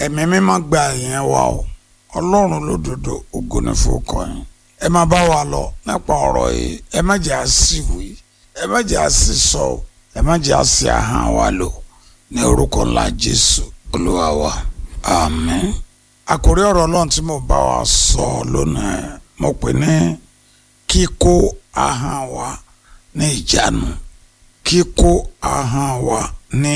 ẹ̀mí mímọ́ gba ìyẹn wa o ọlọ́run lódodo ògo ni fowókọ yín ẹ máa bá wa lọ nípa ọ̀rọ̀ yìí ẹ má jẹ́ àṣìwì ẹ má jẹ́ àṣìsọ ẹ má jẹ́ àṣì ahọ́n wa lò ní orúkọ ńlá jésù olúwa wa àmín àkórí ọ̀rọ̀ ọlọ́run tí mo bá wa sọ lónìí mo pè ní kíkó ahọ́n wa ní ìjánu kíkó ahọ́n wa ní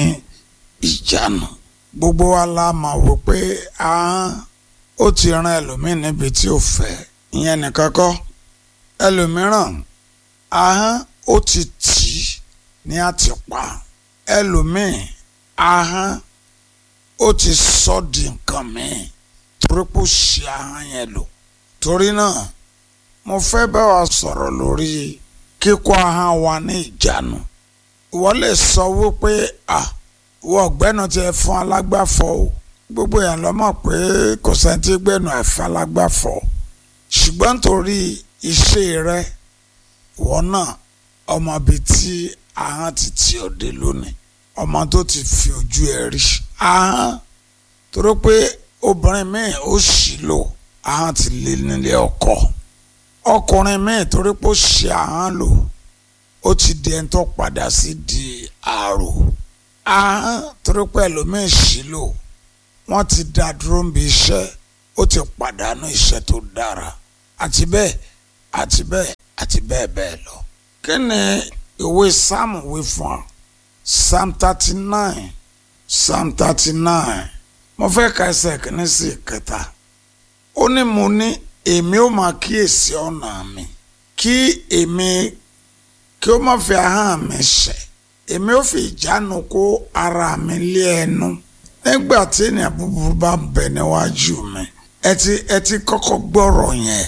ìjánu gbogbo wa la mọ̀ wípé ahọ́n ó ti ran ẹlòmíín níbi tí ò fẹ́ ìyẹn nìkan kọ́ ẹlòmíràn ahọ́n ó ti tì í ní àtìpa ẹlòmíín ahọ́n ó ti sọ di nǹkan míì torí pé ó ṣe ahọ́n yẹn lò torí náà mo fẹ́ bá wa sọ̀rọ̀ lórí kíkó ahọ́n wa ní ìjánu ìwọ lè sọ wípé ah wọ ọ̀gbẹ́ni tí ẹ fún alágbàfọ̀ o gbogbo èèyàn ló mọ̀ pé kò sẹ́ni tí gbẹ̀nu ẹ̀fọ́ alágbàfọ̀ ṣùgbọ́n nítorí iṣẹ́ rẹ ìwọ náà ọmọ bíi tí ahọ́n ti tì ọ́ dé lónìí ọmọ tó ti fi ojú ẹ rí ahọ́n torí pé obìnrin míì ó ṣì lò ahọ́n ti lé nílé ọkọ ọkùnrin míì torí pé ó ṣe ahọ́n lò ó ti di ẹni tó padà sí di àrò ahọ́n torí pé ẹlòmíì ṣì lò wọ́n ti dá dúró ń bi iṣẹ́ ó ti pàdánù iṣẹ́ tó dára àti bẹ́ẹ̀ àti bẹ́ẹ̀ àti bẹ́ẹ̀ bẹ́ẹ̀ lọ. kí ni ìwé sáàmù wí fún ọ psalm thirty nine psalm thirty nine mo fẹ́ ka ẹsẹ̀ kìíní sí ìkẹta ó ní mo ní èmi ó máa kíyèsí ọ̀nà mi kí èmi kí ó má fi ahọ́n mi ṣẹ̀ èmi ó fi ìjánu kó ara mi lé ẹnu nígbà tí ènìyàn búburú bá ń bẹ níwájú mi ẹ ti ẹ ti kọ́kọ́ gbọ́rọ̀ yẹn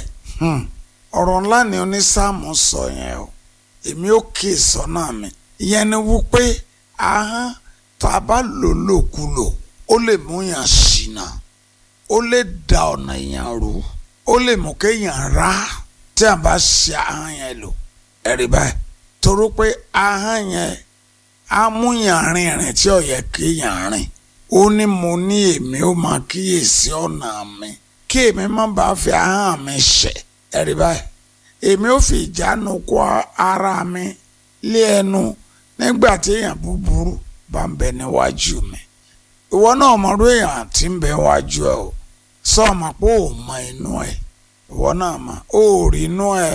ọ̀rọ̀ ńlá ni onísáàmù sọ yẹn o èmi ó kí ìsọ́nà mi ìyẹn ni wípé ahọ́n tá a bá lò lòkulò ó lè mú yàn ṣìnà ó lè da ọ̀nà yàn rú ó lè mú kéèyàn rá tí a bá ṣe ahọ́n yẹn lò ẹ̀rí báyìí torí pé ahọ́n yẹn á mú yàn rìnrìn tí ò yẹ kéèyàn rìn ó ní mo ní èmi ó máa kíyèsí ọ̀nà mi kí èmi má bàa fi ahọ́n mi ṣẹ̀ ẹ̀rí báyìí èmi ó fi ìjánu kó ara mi lé ẹnu nígbà tí èèyàn búburú bá ń bẹ níwájú mi ìwọ náà mọ̀rú èèyàn tí ń bẹ níwájú ẹ o sọ ma pé ò mọ inú ẹ ìwọ náà mọ ó rí inú ẹ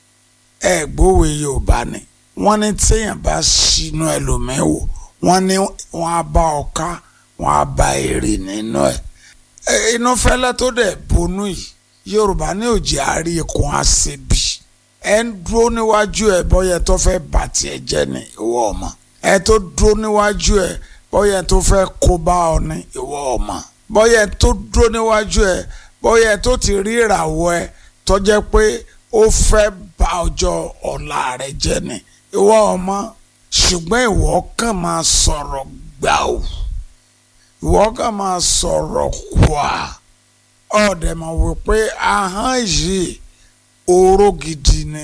ẹ gbówó Yorùbá ni wọ́n ní téèyàn bá ṣínú ẹlòmíín wò wọ́n ní wọ́n á bá ọ ká wọn á ba èrè nínú ẹ inú fẹlẹ tó dẹ bonú yìí yorùbá ní òjì àárí ikùn àṣebí ẹ ń dúró níwájú ẹ bọyẹ tó fẹ́ bà tiẹ̀ jẹ́ ní ìwọ ọmọ ẹ tó dúró níwájú ẹ bọyẹ tó fẹ́ kó bá ọ ní ìwọ ọmọ bọyẹ tó dúró níwájú ẹ bọyẹ tó ti rí ìràwọ̀ ẹ tó jẹ́ pé ó fẹ́ bà ọjọ́ ọ̀la rẹ jẹ́ ní ìwọ ọmọ ṣùgbọ́n ìwọ kàn máa sọ̀rọ̀ gbàù ìwọ kàn máa sọ̀rọ̀ kwà ọ̀dẹ̀ mọ̀ wípé ahọ́n yìí oró gidi ni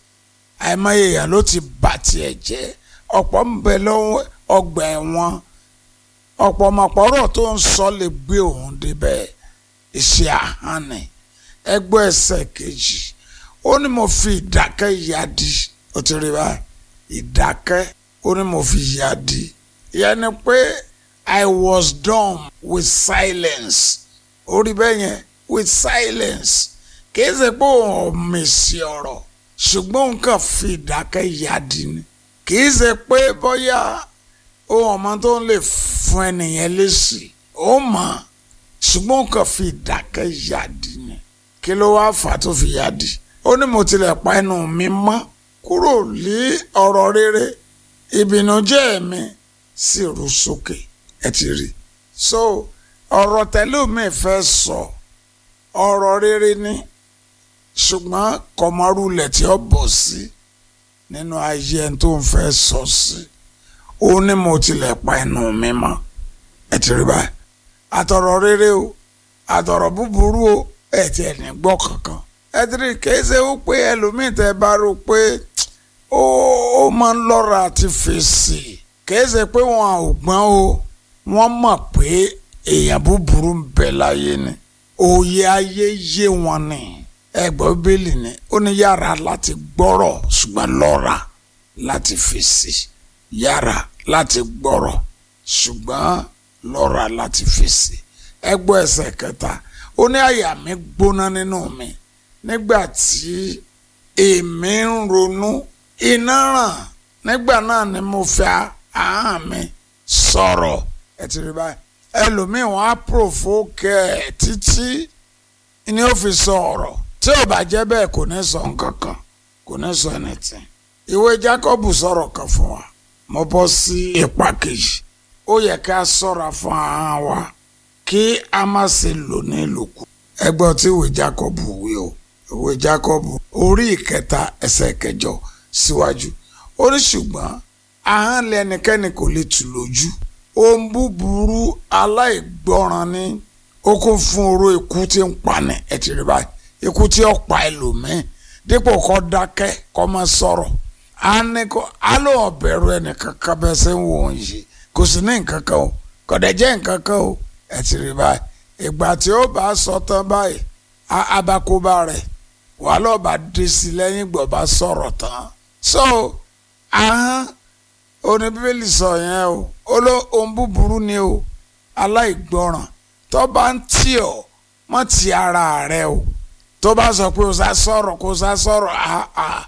àìmọye èèyàn ló ti bà tiẹ̀ jẹ́ ọ̀pọ̀ ń bẹ lọ́wọ́ ọgbà ẹ̀wọ̀n ọ̀pọ̀ ọmọpọ̀rọ̀ tó ń sọ lè gbé òun débẹ̀ iṣẹ́ ahọ́n ni ẹgbẹ́ ẹsẹ̀ kejì ó ní mo fi ìdákẹ́ yadi ó ti rí báyìí ìdákẹ́ ó ní mo fi yadi ìyẹn ni pé. I was dumb with silence. Orí bẹ́ẹ̀ yẹn with silence. Kìí ṣe pé òun mèsì ọ̀rọ̀ ṣùgbọ́n òun kàn fi ìdákẹ́ yadi ni. Kìí ṣe pé bóyá ohun ọmọ tó ń lè fún ẹnìyẹn lésì. Ó mọ̀ ṣùgbọ́n òun kàn fi ìdákẹ́ yadi ni. Kí ló wá fà tó fi yadi? Ó ní mo tilẹ̀ pa ẹnu mi mọ́ kúrò lé ọ̀rọ̀ rere ìbìnújẹ́ mi sì rú sókè ẹ ti rí so ọ̀rọ̀ tẹ́lómi fẹ́ sọ ọ̀rọ̀ rere ni ṣùgbọ́n kọ̀mọ́rúlẹ̀ tí ó bọ̀ sí nínú ayé ẹni tó ń fẹ́ sọ sí ó ní mo tilẹ̀ pa ẹnu mi mọ́ ẹ ti rí báyìí àtọ̀rọ̀ rere o àtọ̀rọ̀ búburú o ẹ ti ẹ̀ ní gbọ́ kankan ẹ ti rí kìí ṣe ó pé ẹlòmíì tẹ́ bá rò pé ó máa ń lọ́ra àti fèsì kìí ṣe pé wọn ò gbọ́n o wọ́n mọ̀ pé èèyàn búburú ń bẹ láyé ni òye ayé yé wọn ni ẹgbẹ́ bíbélì ni ó ní yára láti gbọ́rọ̀ ṣùgbọ́n lọ́ra láti fèsì yára láti gbọ́rọ̀ ṣùgbọ́n lọ́ra láti fèsì ẹgbọ́ ẹsẹ̀ kẹta ó ní àyà mi gbóná nínú mi nígbà tí èmi ń ronú iná ràn nígbà náà ni mo fẹ́ ahọ́n mi sọ̀rọ̀ ẹ ti rí báyìí ẹlòmíì wọn á provoke ẹ títí ni ó fi sọ ọ̀rọ̀ tí ò bá jẹ́ bẹ́ẹ̀ kò ní sọ nǹkan kan kò ní sọ anything ìwé Jacob sọ̀rọ̀ kan fún wa mo bọ́ sí ipa kejì ó yẹ ká ṣọ́ra fún ahọ́n wa kí a má ṣe lò ní ìlòkù ẹgbọ́n tí ìwé Jacob wí o ìwé Jacob orí ìkẹta ẹsẹ̀ kẹjọ síwájú ó ní ṣùgbọ́n ahọ́n lẹ́nikẹ́ni kò lè tù lójú ohun búburú aláìgbọràn ni ó kún fún oró ikú tí ń pani ẹ ti rí báyìí ikú tí ó pa ẹlòmíín dípò kó dákẹ́ kó má sọ̀rọ̀ á ní kó á ló ọ̀bẹ̀rù ẹnìkan kan bẹ́ẹ̀ ṣe ń wò ó yìí kò sí ní nǹkan kan o kò dẹ̀ jẹ́ nǹkan kan o ẹ ti rí báyìí ìgbà tí ó bá sọ tán báyìí abakoba rẹ̀ wà lọ́ọ́ bá dé sí lẹ́yìn ìgbà bá sọ̀rọ̀ tán so ahọ́n oní bíbélì sọ yẹn o ó ló ohun búburú ni o aláìgbọràn tó bá ń tì ọ́ mọ́ ti ara rẹ o tó bá sọ pé o sá sọ̀rọ̀ kó o sá sọ̀rọ̀ àà